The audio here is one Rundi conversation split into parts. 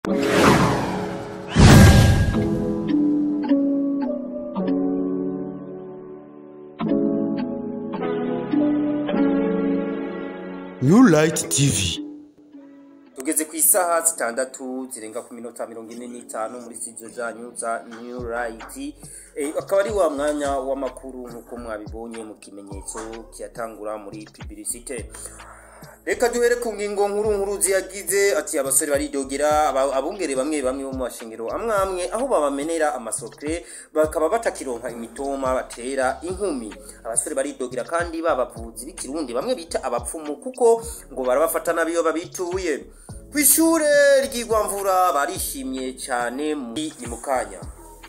New Light TV tugeze ku isaha zitandatu zirenga ku minota mirongo ine n'itanu muri studio zanyu za new right Eh, akaba ari wa mwanya w'amakuru nk'uko mwabibonye mu kimenyetso kiyatangura muri publicite reka duhere ku ngingo nkuru nkuru ziyagize ati abasore baridogera aba- abungere bamwe bamwe bo mu mashengero amwe amwe aho babamenera amasokre bakaba batakironka imitoma batera inkumi abasore baridogera kandi babavuzi b'ikirundi bamwe bita abapfumu kuko ngo barabafata nabi iyo babituye ku ishure ry'igwamvura barishimye cyane muri ni mu kanya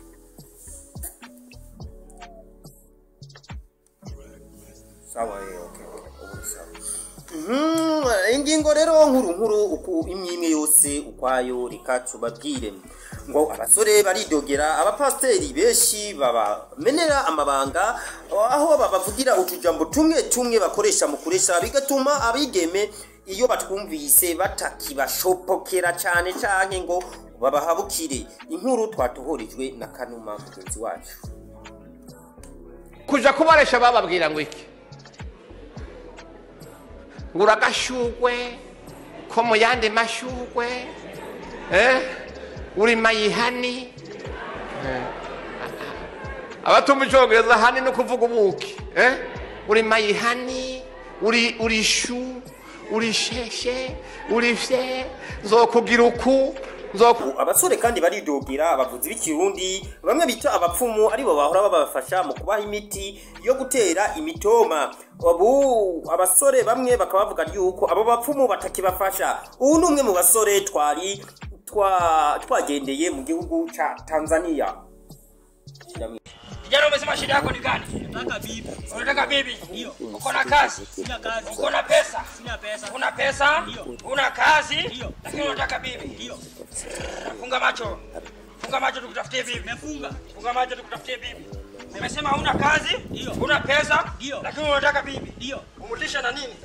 sawa eh, okay, okay, ubu ni sawa Mhm, ingingo rero nkuru nkuru uku imwe imwe yose ukwayo reka tubabwire ngo abasore baridogera abapasiteri benshi babamenera amabanga aho babavugira utujambo tumwe tumwe bakoresha mu kuresha bigatuma abigeme iyo batwumvise batakibashopokera cyane cyane ngo babahabukire inkuru twatohorejwe na kanuma mugenzi wacu kuja kubaresha bababwira ngo iki ngura agashugwe ko mu yandi mashugwe eh? uri mayihani eh? abatumva icongereza hani no kuvuga ubuki eh? uri mayihani uri uri shu uri sheshe uri fye nzokugira uku nzoku abasore kandi baridogera abavuzi b'ikirundi bamwe bita abapfumu aribo bahora babafasha mu kubaha imiti yo gutera imitoma ubu abasore bamwe bakaba bavuga yuko abo bapfumu batakibafasha ubu ni umwe mu basore twari twa- twagendeye mu gihugu ca tanzania Kijana umesema shida yako ni gani? Nataka bibi. Unataka bibi? Ndio. Uko na kazi? Sina kazi. Uko na pesa? Sina pesa. Una pesa? Ndio. Una kazi? Ndio. Lakini unataka bibi? Ndio. Funga macho. Funga macho tukutafutie bibi. Nimefunga. Funga macho tukutafutie bibi. Nimesema huna kazi? Ndio. Una pesa? Ndio. Lakini unataka bibi? Ndio. Umutisha na nini?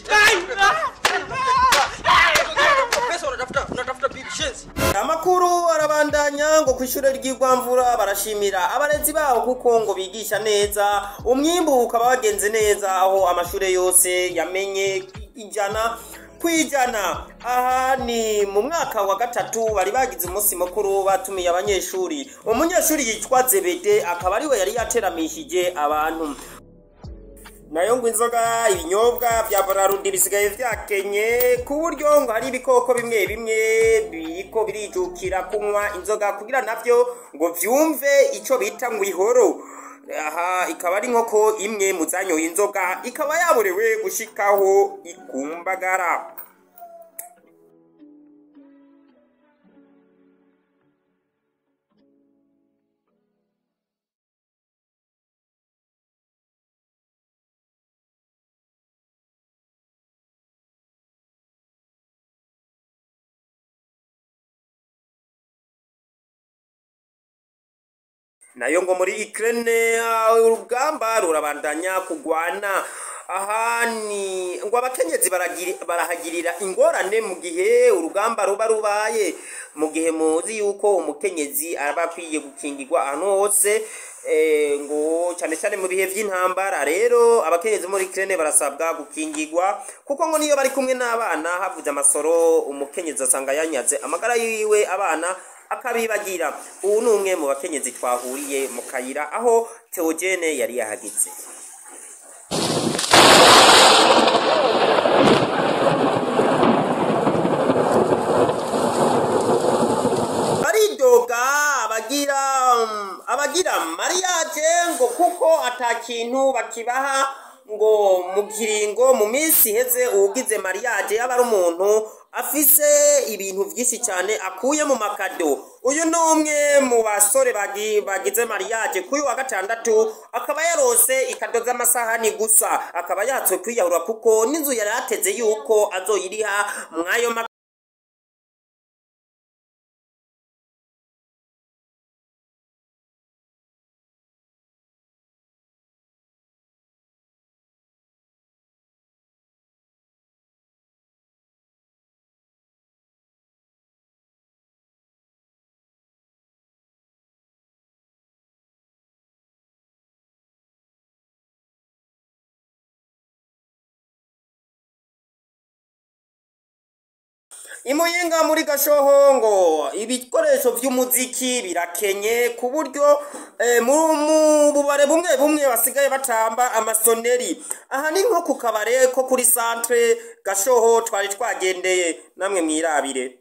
Ai! Pesa unatafuta, unatafuta bibi shenzi. amakuru arabandanya ngo ku ishure ry'igwamvura barashimira abarezi baho kuko ngo bigisha neza umwimbu ukaba wagenze neza aho amashure yose yamenye ijana ku ijana aha ni mu mwaka wa gatatu bari bagize umunsi mukuru batumiye abanyeshuri umunyeshuri yitwa zebede akaba ariwe yari yateramishije abantu nayo ngo inzoga ibinyobwa bya bararundi bisigaye vyakenye ku buryo ngo hari ibikoko bimwe bimwe biriko birijukira kunywa inzoga kugira navyo ngo vyumve ico bita ngo ihoro aha ikaba ari nkoko imwe mu zanyoye inzoga ikaba yaborewe gushikaho ikumbagara nayo ngo muri Ukraine ah, urugamba rurabandanya kugwana aha ni ngo abakenyezi baragiri- barahagirira ingorane mu gihe urugamba ruba rubaye mu gihe muzi yuko umukenyezi aba akwiye gukingirwa ahantu hose eh, ngo cyane cyane mu bihe by'intambara rero abakenyezi muri Ukraine barasabwa gukingirwa kuko ngo niyo bari kumwe n'abana havuze amasoro umukenyezi asanga yanyaze amagara yiwe abana akabibagira ubu ni umwe mu bakenyezi twahuriye mu kayira aho teogene yari yahageze baridoga abagira um, abagira mariage ngo kuko ata kintu bakibaha ngo mu kiringo mu minsi iheze uwugize mariage yaba ari umuntu afise ibintu byinshi cyane akuye mu makado uyu ni umwe mu basore bagi- bagize mariage kuri uyu wa gatandatu akaba yarose ikado z'amasahani gusa akaba yatswe kwiyahura kuko n'inzu yari ateze yuko azoyiriha mw'ayo ma imuyinga muri gashoho ngo ibikoresho by'umuziki birakenye ku buryo eh, mu mu bubare bumwe bumwe basigaye batamba amasoneri aha ni nko ku kabare ko kuri centre gashoho twari twagendeye namwe mwirabire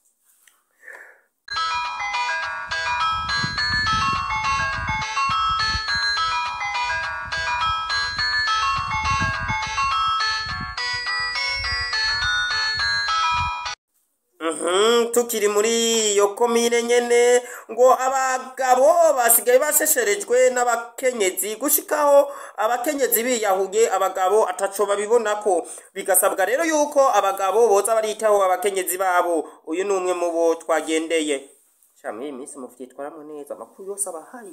Mhm, tukiri muri iyo komine nyene ngo abagabo basigaye bashesherejwe n'abakenyezi gushikaho abakenyezi biyahuye abagabo ataco babibonako bigasabwa rero yuko abagabo boza baritaho abakenyezi babo uyu ni umwe mu bo twagendeye sha muri iyi minsi muvyitwaramwo neza amakuru yose aba ahari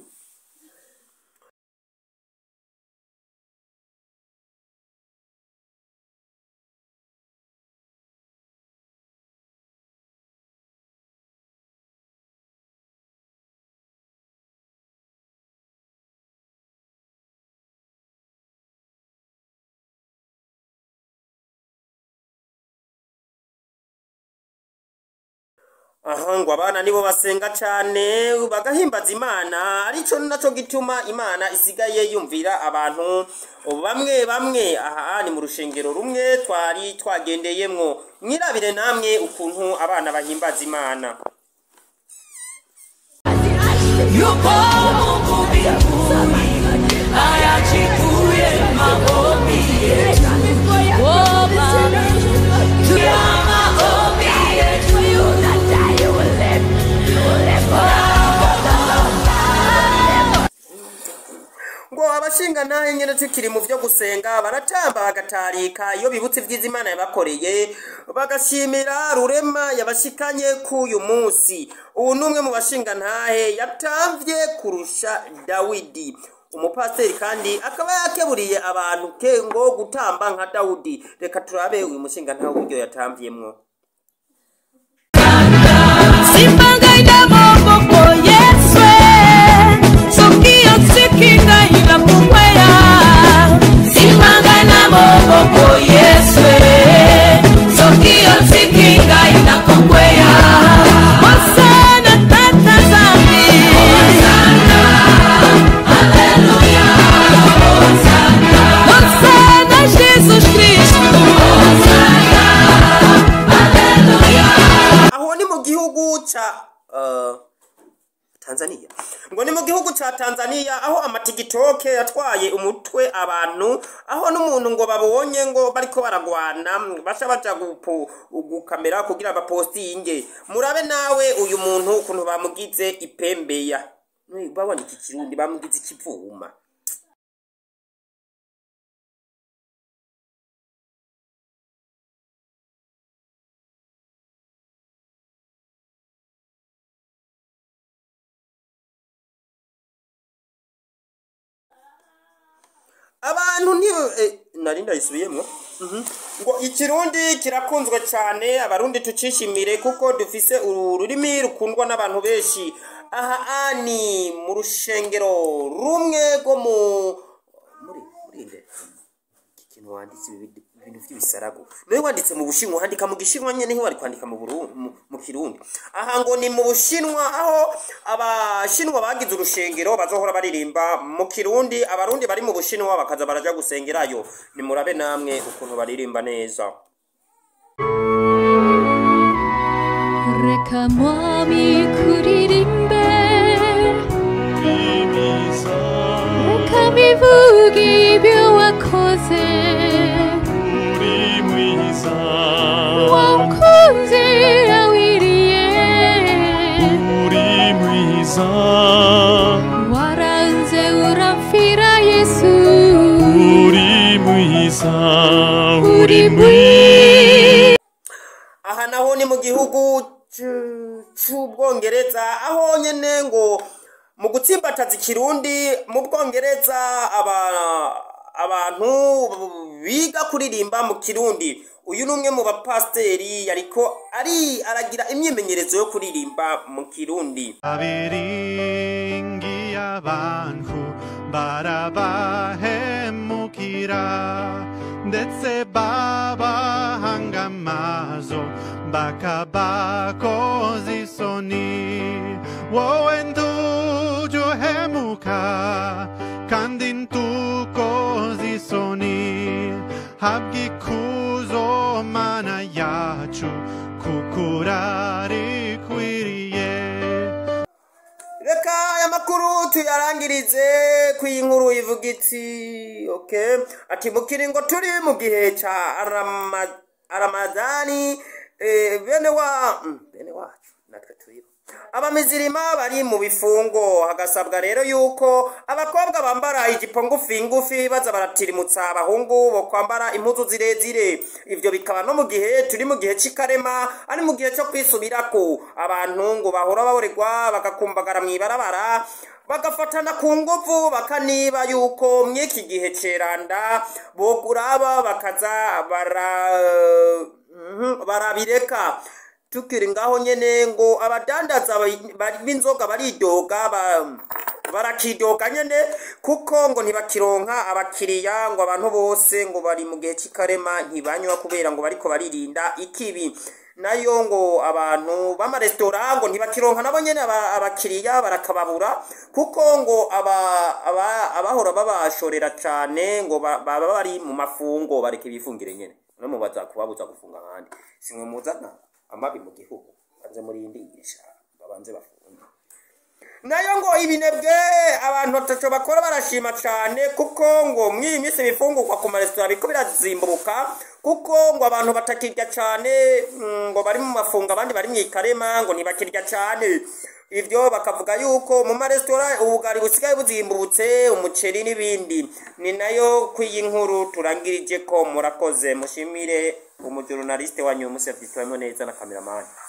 aha ngo abana nibo basenga cane bagahimbaza imana arico naco gituma imana isigaye yumvira abantu bamwe bamwe aha ni mu rushengero rumwe twari twagendeyemwo mwirabire namwe ukuntu abana bahimbaza imana Yupo Mungu mbinguni, ayajibuye maombi yetu. Oh, Baba, tuya maombi yetu. ngo abashinga nahe nyene tukiri mu vyo gusenga baratamba bagatarika iyo bibutse ivyiza imana yabakoreye bagashimira rurema yabashikanye k'uyu munsi ubu ni umwe mu bashinga ntahe yatamvye kurusha dawidi umupasiteri kandi akaba yakeburiye abantu ke ngo gutamba nka dawudi reka turabe uyu mushinga ntahe uburyo yatamvyemwo Simbangaina maboko Yesu, sokio sikingaina kumweya. Simbangaina maboko Yesu, sokio sikingaina kumweya. Hosana tata zambi. Hosana, haleluya. Hosana, Hosana Jesus Cristo. Hosana, haleluya. aho ni mu gihugu ca uh, tanzania ngo ni mu gihugu ca tanzania aho amatigitoke yatwaye umutwe abantu aho n'umuntu ngo babonye ngo bariko baragwana basha baja gupu- gukamera kugira bapostinge murabe nawe uyu muntu ukuntu bamugize ipembeya Nui, babona iki kirundi bamugize ikivuma abantu ni eh, nari ndayisubiyemwo Mhm. ngo ikirundi kirakunzwe cyane abarundi tucishimire kuko dufise ururimi rukundwa n'abantu benshi aha ani mu rushengero rumwe rwo mu muri muri nde iki kintu wanditse ibi bintu ibintu by'ibisarago niwe wanditse mu bushinwa handika mu gishinwa nyene niho bari kwandika mu Burundi mu, mu kirundi aha ngo ni mu bushinwa aho abashinwa bagize urushengero bazohora baririmba mu kirundi abarundi bari mu bushinwa bakaza baraja gusengerayo nimurabe namwe ukuntu baririmba neza reka mwami kuririmbe reka bivuge ibyo wakoze wakunze awiriye waranze urapfira yesu uri mwiza aha naho ni mu gihugu c- c'ubwongereza aho nyene ngo mu gutsimbataza ikirundi mu bwongereza aba abantu biga kuririmba mu kirundi uyu ni umwe mu bapasiteri yariko ari aragira imyimenyerezo yo kuririmba mu kirundi abiringi abantu barabahemukira ndetse babahanga amaso bakabakoza isoni wowe ntujya uhemuka kandi ntukoza isoni habwa ikuzo mana yacu kuko urarikwiriye reka aya makuru tuyarangirize ku iyi nkuru ivuga iti okay ati mu kiringo turi mu gihe cya Arama- aramadani eh, bene wa mm, bene wacu natwe turiho abamizirima bari mu bifungo hagasabwa rero yuko abakobwa bambara ijipo ngufi ngufi baza baratirimutsa abahungu bo kwambara impuzu zirezire ivyo bikaba no mu gihe turi mu gihe c'ikarema ari mu gihe cyo kwisubirako abantu ngo bahora baborerwa bagakumbagara mw'ibarabara bagafatana ku nguvu bakaniba yuko mw'iki gihe ceranda boguraba bakaza bara mhm, barabireka tukiri ngaho nyene ngo abadandaza bari- bari- b'inzoga baridoga ba- barakidoga nyene kuko ngo ntibakironka abakiriya ngo abantu bose ngo bari mu gihe cy'ikarema ntibanywa kubera ngo bariko baririnda ikibi nayo ngo abantu b'amaresitora ngo ntibakironka nabo nyene aba- abakiriya barakababura kuko ngo aba- aba- abahora babashorera cane ngo ba- baba bari mu mafungo bareke bifungire nyene no mubaza kubabuza gufunga ahandi simwe muzana amabi mu gihugu banze murindisha babanze bafunge nayo ngo ibinebwe abantu batatu bakora barashima cyane kuko ngo mw'iyi minsi ibifungurwa ku maresitora biriko birazimbuka kuko ngo abantu batakirya cyane mm, ngo bari mu mafungo abandi bari mu ikarema ngo ntibakirya cyane ivyo bakavuga yuko mu maresitora ubugari busigaye buzimbutse umuceri n'ibindi ni nayo kw'iyi nkuru turangirije ko murakoze mushimire umujurnaliste wanyu musevitwemo neza na kameramani